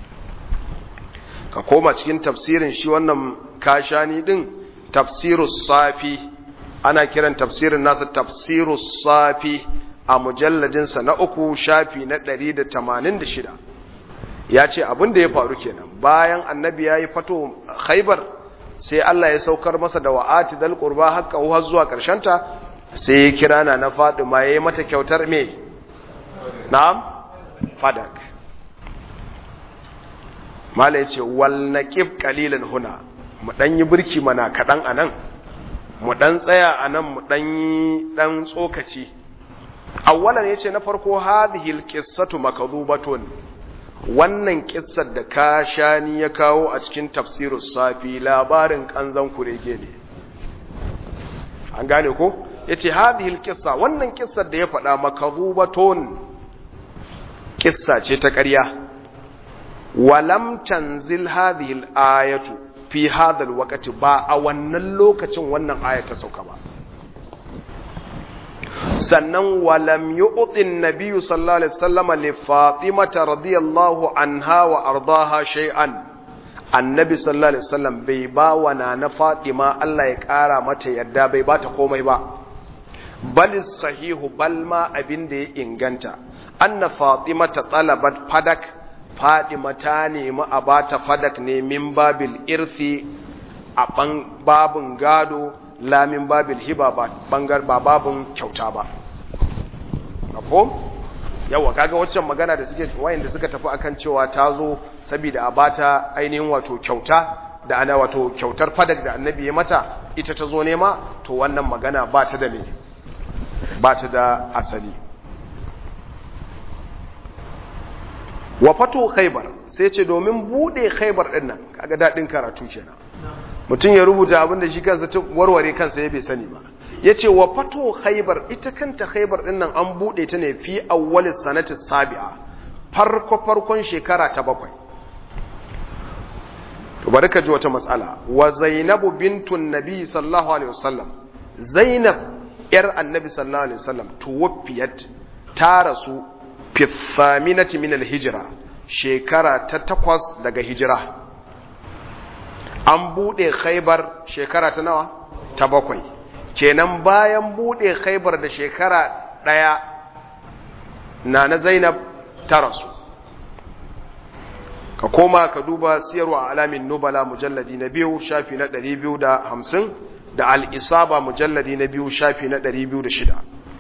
ka koma cikin tafsirin shi wannan kashani din tafsirus safi ana kiran tafsirin nasa tafsirus safi a mujalladinsa na uku shafi na 186 ya ce abin da ya faru kenan bayan annabi ya yi fato khaibar sai Allah ya saukar masa da wa'ati dal qurba haqqa har zuwa ta sai ya kira na na Fadima yayi mata kyautar me na'am fadak mala yace wal naqib qalilan huna mu dan yi burki mana kadan anan mu dan tsaya anan mu dan yi dan tsokaci awwalan yace na farko hadhihi alqissatu makdhubatun wannan kissar da kashani ya kawo a cikin tafsirus safi labarin kanzan kurege ne an gane ko yace hadhihi alqissa wannan kissar da ya faɗa makdhubatun kissa ce ta ƙarya walam tanzil hadhihi alayatu fi hadha alwaqti ba a wannan lokacin wannan aya ta sauka ba sannan walam yu'tin nabiyyu sallallahu alaihi wasallam li fatimata radiyallahu anha wa ardaha shay'an annabi sallallahu alaihi wasallam bai ba wa na fatima Allah ya kara mata yadda bai bata komai ba bal sahihu bal ma abin da ya inganta anna fatimata talabat fadak fatima ta nemi a bata fadak ne min babil irthi a babin gado lamin babil hiba ba bangar ba babin kyauta ba mafhum yawa kaga waccan magana da suke wayanda suka tafi akan cewa ta zo saboda a bata ainihin wato kyauta da ana wato kyautar fadak da annabi ya mata ita ta zo nema to wannan magana ba ta da me ba ta da asali wa fato khaybar sai ce domin bude khaybar din nan kaga dadin karatu kenan mutum ya rubuta abin da shi kansa ta warware kansa ya bai sani ba ya ce wa fato khaibar ita kanta khaibar din nan an buɗe ta ne fi awwalis sanati sabi'a farko farkon shekara ta bakwai to bari ka ji wata matsala wa zainabu bintun nabi sallallahu alaihi wasallam zainab yar annabi sallallahu alaihi wasallam tuwaffiyat ta rasu fi thaminati min al-hijra shekara ta takwas daga hijira an buɗe khaibar shekara ta nawa ta bakwai kenan bayan buɗe khaibar da shekara ɗaya na na zainab ta rasu ka koma ka duba siyarwa alamin nubala mujalladi na biyu shafi na ɗari biyu da hamsin da al'isaba mujalladi na biyu shafi na ɗari biyu da shida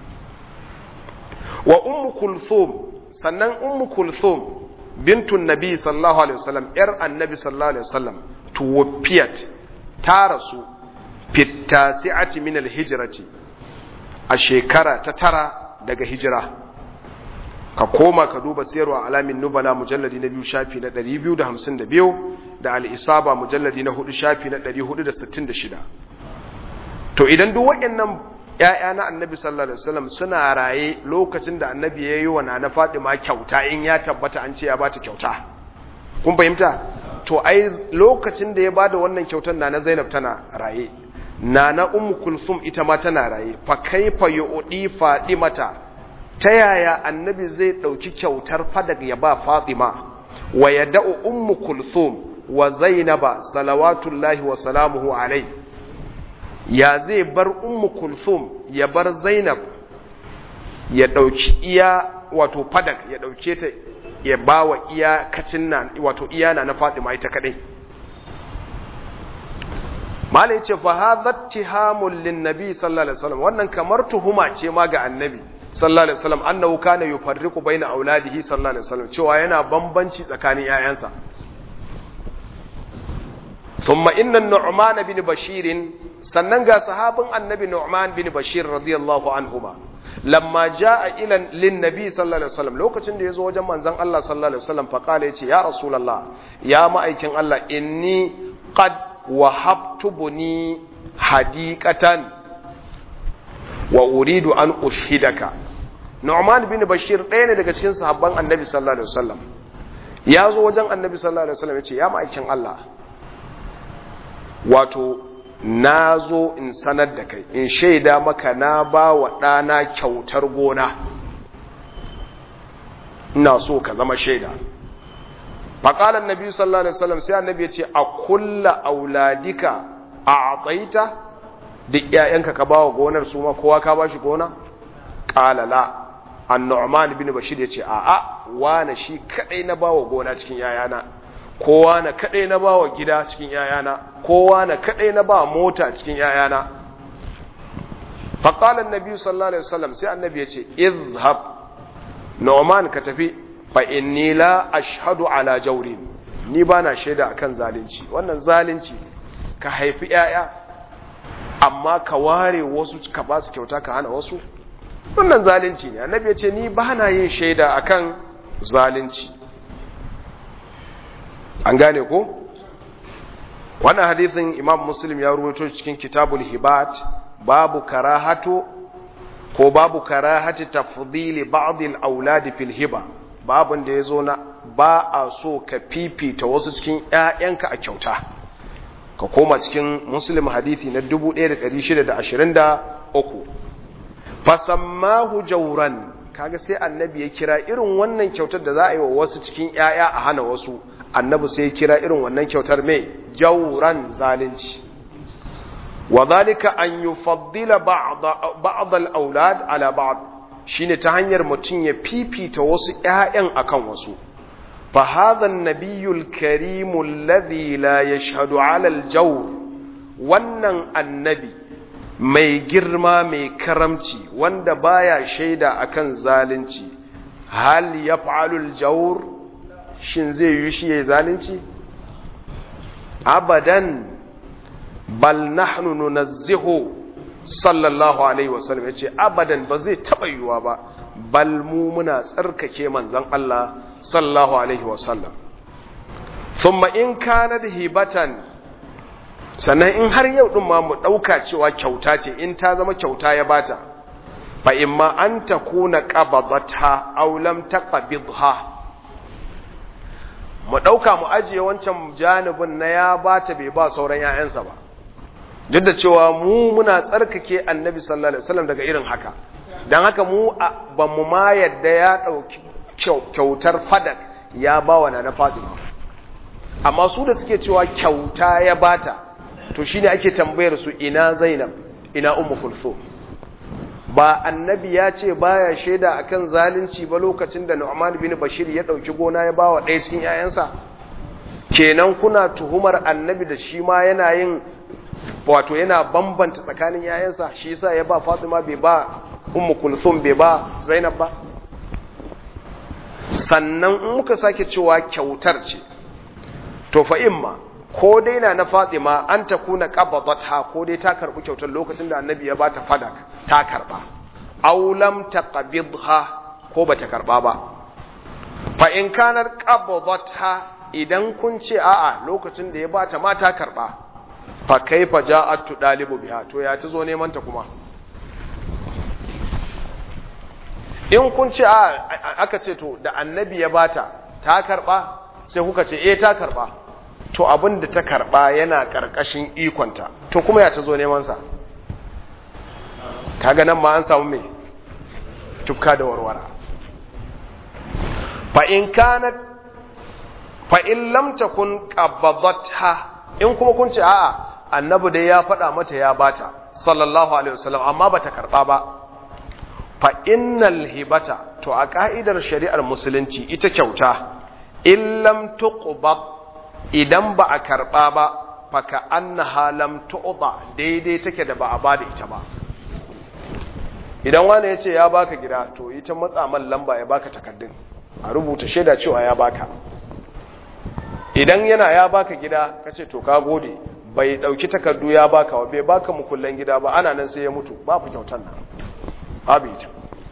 wa ummu kulthum sannan ummu kulthum bintun nabi sallallahu alaihi wasallam yar annabi sallallahu alaihi wasallam tuwafiyat ta rasu fitasi'ati min alhijrati a shekara ta tara daga hijira ka koma ka duba siyarwa alamin nubala mujalladi na biyu shafi na 252 da al-isaba mujalladi na hudu shafi na 466 to idan duk waɗannan ƴaƴa na annabi sallallahu alaihi wasallam suna raye lokacin da annabi ya yi wa nana Fatima kyauta in ya tabbata an ce ya bata kyauta kun fahimta to ai lokacin da ya bada wannan kyautar nana Zainab tana raye nana Ummu Kulsum ita ma tana raye fa kaifa yu'di Fatimata ta yaya annabi zai dauki kyautar fadak ya ba Fatima wa yada'u Ummu Kulsum wa Zainaba salawatullahi wa salamuhu alaihi ya zai bar ummu kulthum ya bar zainab ya dauki iya wato fadak ya dauke ta ya bawa iya kacin nan wato iya na na Fatima ita kadai malai yace fa hadha tihamul lin nabi sallallahu alaihi wasallam wannan kamar tuhuma ce ma ga annabi sallallahu alaihi wasallam annahu kana yufarriqu baina auladihi sallallahu alaihi wasallam cewa yana bambanci tsakanin yayansa thumma inna nu'man bin bashir sannan ga sahabin annabi nu'man bin bashir radiyallahu anhuma lamma jaa ila lin nabi sallallahu alaihi wasallam lokacin da yazo wajen manzon Allah sallallahu alaihi wasallam fa kala yace ya rasulullah ya ma'aikin Allah inni qad wahabtu buni hadiqatan wa uridu an ushhidaka Nu'man bin Bashir ɗaya ne daga cikin sahabban Annabi sallallahu alaihi wasallam ya zo wajen Annabi sallallahu alaihi wasallam ya ce ya ma'aikin Allah wato na zo in sanar da kai in shaida maka na ba wa ɗana kyautar gona ina so ka zama shaida faƙalar nabi sallallahu alaihi wasallam sai annabi ya ce a kulla auladika a atsaita duk ƴaƴanka ka bawa gonar su ma kowa ka bashi gona qala la an-nu'man bin bashir ya ce a a wane shi kadai na bawa gona cikin yayana kowa na kadai na bawa gida cikin yayana kowa na kadai na bawa mota cikin yayana faqala an-nabi sallallahu alaihi wasallam sai annabi ya ce izhab nu'man ka tafi fa inni la ashhadu ala jawrin ni bana shaida akan zalunci wannan zalunci ka haifi yaya amma ka ware wasu ka ba su kyauta ka hana wasu wannan zalunci ne annabi ya ce ni bana yin shaida akan zalunci an gane ko wannan hadithin imam muslim ya ruwaito cikin kitabul hibat babu karahatu ko babu karahati tafdili ba'd al-aulad fil hiba babun da yazo na ba a so ka fifita wasu cikin ƴaƴanka a kyauta ka koma cikin muslim hadithi na 1623 fasammahu jawran kaga sai annabi ya kira irin wannan kyautar da za a yi wa wasu cikin ƴaƴa a hana wasu annabi sai ya kira irin wannan kyautar mai jawran zalunci وذلك أن يفضل بعض بعض الأولاد على بعض shine ta hanyar mutum ya fifita wasu ƴaƴan akan wasu fa hadha an-nabiyyu al-karim alladhi la yashhadu 'ala al-jawr wannan annabi mai girma mai karamci wanda baya shaida akan zalunci hal yaf'alu al-jawr shin zai yi shi yayin zalunci abadan bal nahnu nunazzihu sallallahu alaihi wasallam yace abadan ba zai taba yiwa ba bal mu muna tsarkake manzon Allah sallallahu alaihi wasallam thumma in kana hibatan sannan in har yau din ma mu dauka cewa kyauta ce in ta zama kyauta ya bata fa imma an takuna qabadatha aw lam taqbidha mu dauka mu ajiye wancan janibin na ya bata bai ba sauran 'ya'yansa ba duk da cewa mu muna tsarkake annabi sallallahu alaihi wasallam daga irin haka dan haka mu ba mu ma yadda ya dauki kyautar fadak ya ba wa nana Fatima amma su da suke cewa kyauta ya bata to shine ake tambayar su ina Zainab ina Ummu Kulthum ba annabi ya ce baya shaida akan zalunci ba lokacin da Nu'man bin Bashir ya dauki gona ya bawa ɗaya cikin 'ya'yansa kenan kuna tuhumar annabi da shi ma yana yin wato yana bambanta tsakanin yayansa shi yasa ya ba Fatima bai ba Ummu Kulthum bai ba Zainab ba sannan in muka sake cewa kyautar ce to fa imma ko dai na na Fatima an ta kuna qabadatha ko dai ta karbi kyautar lokacin da Annabi ya bata fadak ta karba aw lam taqbidha ko bata karba ba fa in kanar qabadatha idan kun ce a'a lokacin da ya bata ma ta karba fa kaifa ja'at dalibu biha to ya tazo neman ta kuma in kun ce a aka ce to da annabi ya bata ta karba sai kuka ce eh ta karba to abin da ta karba yana karkashin ikonta to kuma ya tazo neman sa kaga nan ma an samu me tukka da warwara fa in kanat fa in lam takun qabadatha in kuma kun ce a'a annabi dai ya faɗa mata ya bata sallallahu alaihi wasallam amma bata karba ba fa innal hibata to a ka'idar shari'ar musulunci ita kyauta in lam tuqbad idan ba a karba ba fa ka annaha lam tu'da daidai take da ba a bada ita ba idan wani ya ce ya baka gida to ita matsa man lamba ya baka takaddun a rubuta shaida cewa ya baka idan yana ya baka gida kace to ka gode bai dauki takardu ya baka ba bai baka mukullan gida ba ana nan sai ya mutu babu kyautar nan babu ita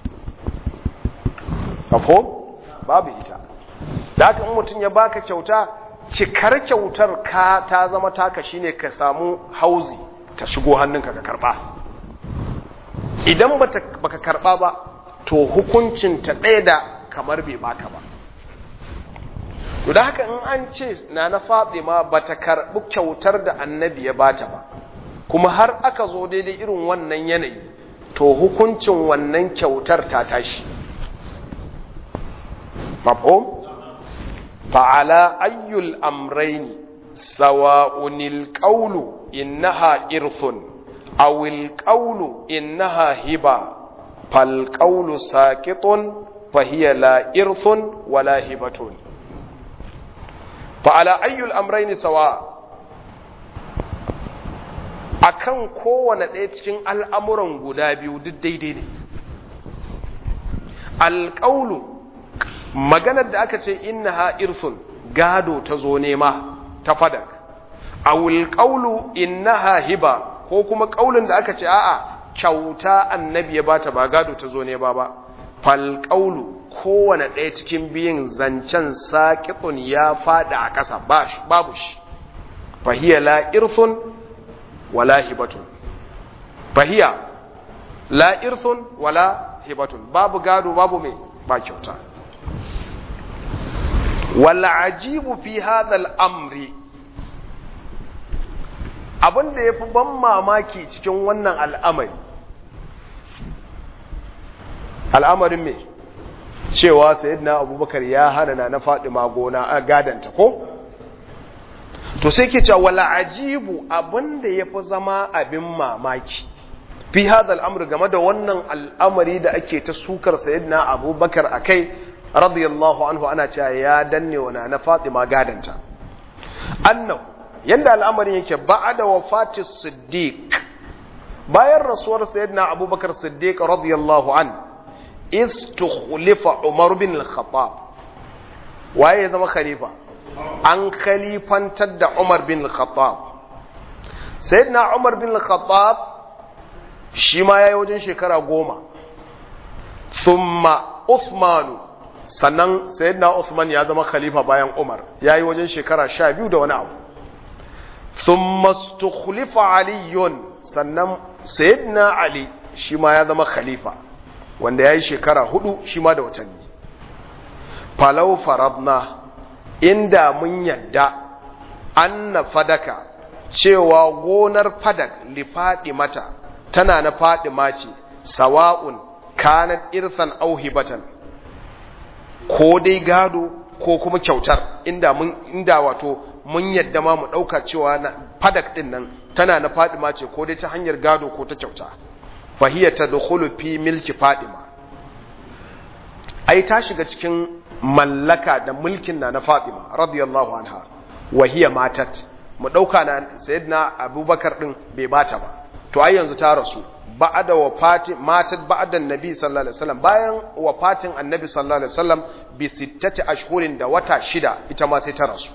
kafo babu ita da haka in mutum ya baka kyauta cikar kyautar ka ta zama taka shine ka samu hauzi ta shigo hannunka ka karba idan baka karba ba to hukuncin ta ɗaya da kamar bai baka ba to da haka in an ce na na Fatima bata karbi kyautar da annabi ya bata ba kuma har aka zo daidai irin wannan yanayi to hukuncin wannan kyautar ta tashi mafhum fa'ala ayyul amrayn sawa'unil qawlu innaha irthun aw il qawlu innaha hiba fal qawlu saqitun fa hiya la irthun wala hibatun fa'ala ayyul amrayn sawa akan kowane ɗaya cikin al'amuran guda biyu duk daidai ne alƙaulu maganar da aka ce inna ha irsun gado ta zo nema ta fadak a wulƙaulu inna ha hiba ko kuma ƙaulun da aka ce a'a kyauta annabi ya bata ba gado ta zo nema ba falƙaulu kowane ɗaya cikin biyun zancen saƙiƙun ya faɗi a ƙasa babu shi fahiyya la irsun wala hibatun fahiya la irthun wala hibatun babu gado babu mai ba kyauta wal ajibu fi hadha al amri abinda yafi ban mamaki cikin wannan al'amari al'amarin me cewa sayyidina abubakar ya hana na Fatima gona a gadanta ko to sai ke cewa wala ajibu abinda ya fi zama abin mamaki fi hadha al'amr game da wannan al'amari da ake ta sukar sayyidina abubakar a kai radiyallahu anhu ana cewa ya danne wa na fatima gadanta annahu yanda al'amarin yake ba'da wafati siddiq bayan rasuwar sayyidina abubakar siddiq radiyallahu an istukhlifa umar bin al-khattab waye ya zama khalifa an khalifantar da Umar bin Khattab sayyidina Umar bin Khattab shi ma yayi wajen shekara goma thumma Uthman sannan sayyidina Uthman ya zama khalifa bayan Umar yayi wajen shekara sha biyu da wani abu thumma istukhlifa Ali sannan sayyidina Ali shi ma ya zama khalifa wanda yayi shekara hudu shi ma da watanni falau faradna inda mun yadda anna fadaka cewa gonar fadak li mata tana na fadima ce sawa'un kanat irsan aw hibatan ko dai gado ko kuma kyautar inda mun inda wato mun yadda ma mu dauka cewa na fadak din nan tana na fadima ce ko dai ta hanyar gado ko ta kyauta fahiya tadkhulu fi milki fadima ai ta shiga cikin mallaka da mulkin na na Fatima radiyallahu anha wa hiya matat mu dauka na sayyidina Abubakar din bai bata ba to ai yanzu ta rasu ba'da wafati matat ba'da annabi sallallahu alaihi wasallam bayan wafatin annabi sallallahu alaihi wasallam bi sittati ashhurin da wata shida ita ma sai ta rasu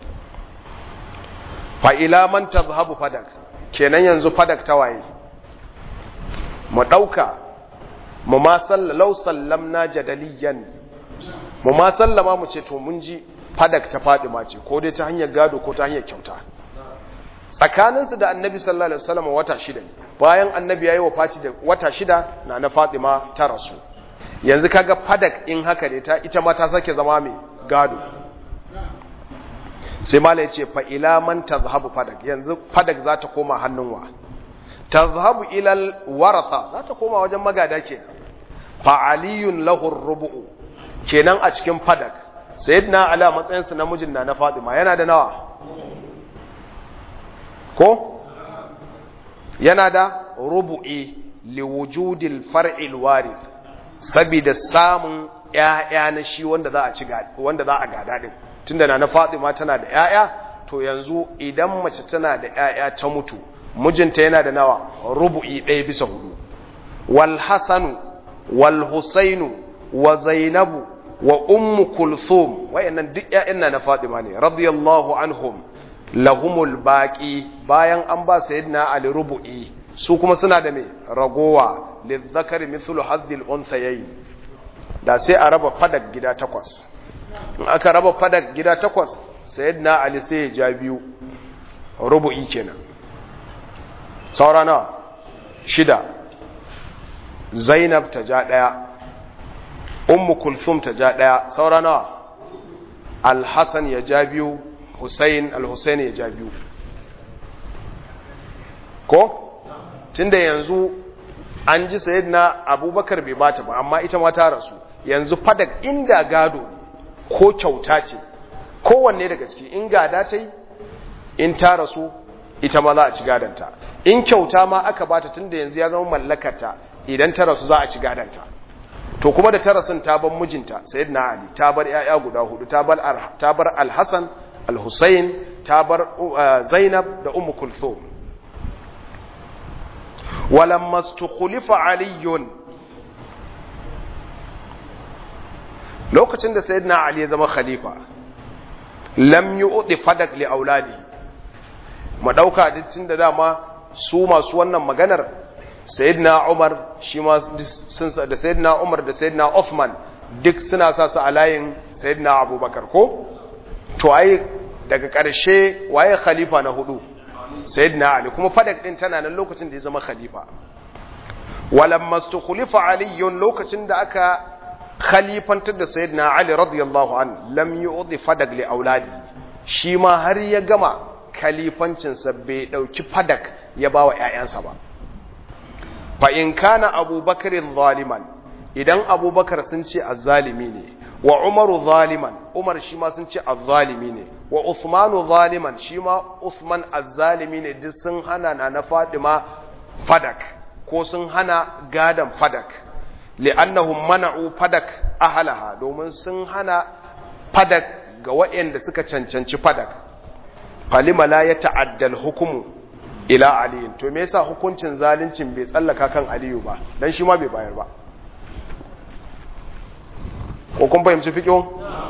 fa ila man tadhhabu fadak kenan yanzu fadak ta waye mu dauka mu ma sallallahu sallamna jadaliyan mu ma sallama mu ce to mun ji fadak ta Fadima ce ko dai ta hanyar gado ko ta hanyar kyauta tsakaninsu da annabi sallallahu alaihi wasallam wata shida ne bayan annabi yayi wafati da wata shida na na Fatima ta rasu yanzu kaga fadak in haka ne ta ita ma ta sake zama mai gado sai mala ya ce fa ila man tazhabu fadak yanzu fadak za ta koma hannun wa tazhabu ila waratha za ta koma wajen magada ke fa aliyun lahu rubu'u kenan a cikin fadak sayyidina ala matsayinsa namijin na na Fatima yana da nawa ko yana da rubu'i liwujudil far'il warith saboda samun ƴaƴa na shi wanda za a ci wanda za a gada din tunda na na Fatima tana da ƴaƴa to yanzu idan mace tana da ƴaƴa ta mutu mijinta yana da nawa rubu'i ɗaya bisa hudu wal hasanu wal husainu wa zainabu wa ummu kulthum wayannan duk ƴaƴan na Fatima ne radiyallahu anhum lahumul baqi bayan an ba sayyidina Ali rubu'i su kuma suna da me ragowa lizzakari mithlu hazzil unthayayn da sai a raba fadak gida takwas in aka raba fadak gida takwas sayyidina Ali sai ya ja biyu rubu'i kenan saura nawa shida Zainab ta ja daya ummu kulthum ta ja daya saura nawa al-hasan ya ja biyu husayn al-husayn ya ja biyu ko tunda yanzu an ji sayyidina abubakar bai bata ba amma ita ma ta rasu yanzu fadak inda gado ko kyauta ce kowanne daga ciki in gada ta yi in ta rasu ita ma za a ci gadanta in kyauta ma aka bata tunda yanzu ya zama mallakarta idan ta rasu za a ci gadanta to kuma da tarasin ta bar mijinta sayyidina ali ta bar yaya guda hudu ta bar ta bar al-hasan al-husayn ta bar zainab da ummu kulthum walamma istukhlifa aliyun lokacin da sayyidina ali ya zama khalifa lam yu'ti fadak li auladi mu dauka dukkan da dama su masu wannan maganar sayyidina Umar shi ma sun da sayyidina Umar da sayyidina Uthman duk suna sa su a layin sayyidina Abubakar ko to ai daga ƙarshe waye khalifa na hudu sayyidina Ali kuma fadak din tana nan lokacin da ya zama khalifa walamma istukhlifa Ali lokacin da aka khalifantar da sayyidina Ali radiyallahu an lam yu'ti fadak li auladi shi ma har ya gama khalifancinsa bai dauki fadak ya bawa ƴaƴansa ba fa in kana abubakar zaliman idan abubakar sun ce azzalimi ne wa umaru zaliman umar shi ma sun ce azzalimi ne wa usmanu zaliman shi ma usman azzalimi ne duk sun hana na na fadima fadak ko sun hana gadan fadak li'annahum mana'u fadak ahlaha domin sun hana fadak ga waɗanda suka cancanci fadak falima la ya ta'addal hukumu ila aliyin to me yasa hukuncin zalincin bai tsallaka kan aliyu ba dan shi ma bai bayar ba ko kun fahimci fiqo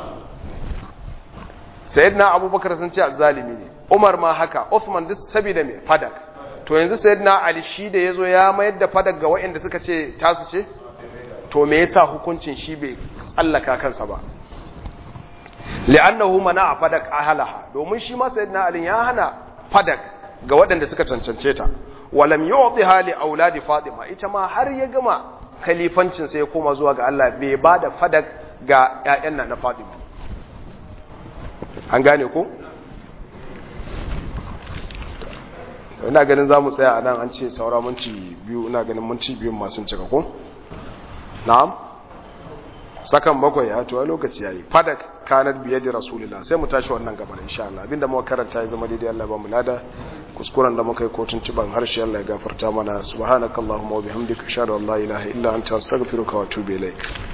sayyidina abubakar sun ce azzalimi ne umar ma haka uthman duk saboda me fadak to yanzu sayyidina ali shi da yazo ya mayar da fadak ga waɗanda suka ce tasu ce to me yasa hukuncin shi bai tsallaka kansa ba li'annahu mana fadak ahlaha domin shi ma sayyidina ali ya hana fadak ga waɗanda suka cancance ta walam yu'tiha li auladi fatima ita ma har ya gama khalifancin sai ya koma zuwa ga Allah bai bada fadak ga ƴaƴan nan na fatima an gane ko ina ganin zamu tsaya a nan an ce saura minti biyu ina ganin minti biyu masu cika ko na'am sakan bakwai ya to lokaci yayi fadak kanar biye da rasulullah sai mu tashi wannan gaban insha Allah abinda muka karanta ya zama daidai Allah ba mu lada kuskuren da muka yi kotun ciban harshe Allah ya gafarta mana subhanakallahumma wa bihamdika ashhadu an la ilaha illa anta astaghfiruka wa atubu ilaik